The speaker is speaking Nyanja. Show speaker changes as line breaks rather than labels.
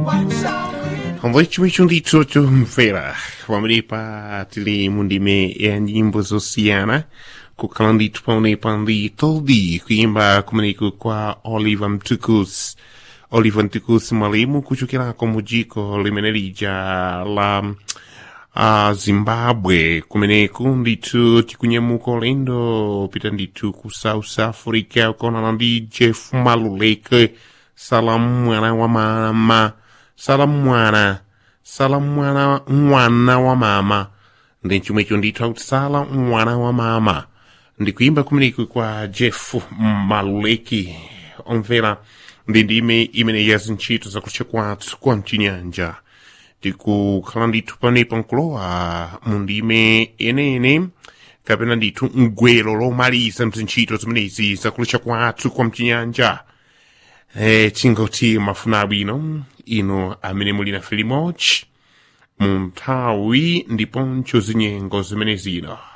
Convoitement ndithu mfera pamwenepa tili mundime ya nyimbo zosiyana kukhala ndithu pamwenepa ndi toldi kuimba kumeneko kwa oliver mtukus oliver mtukus mwalimu kuchokerako mu dziko limene lija la uh, zimbabwe kumeneku ndithu tikunyamuka ulendo pita ndithu ku south africa kuonana ndi jeff maluleke salamu mwana wa mama salamu mwana salamu mwana mwana wa mama ndi chomwecho ndithu akuti sala mwana wa mama ndikuimba kumeneko kwa jeff maluleke omvera ndi ndime imene ya zintchito zakutcha kwathu kwa mchinyanja tikukhala ndithu panepa nkulowa mu ndime enene kapena ndithu mgwero lomaliza mzintchito zimenezi zakutcha kwathu kwa mchinyanja eh, tingoti mafuna abwino ino amene muli nafe limodzi mu nthawi ndiponso zinyengo zimene zino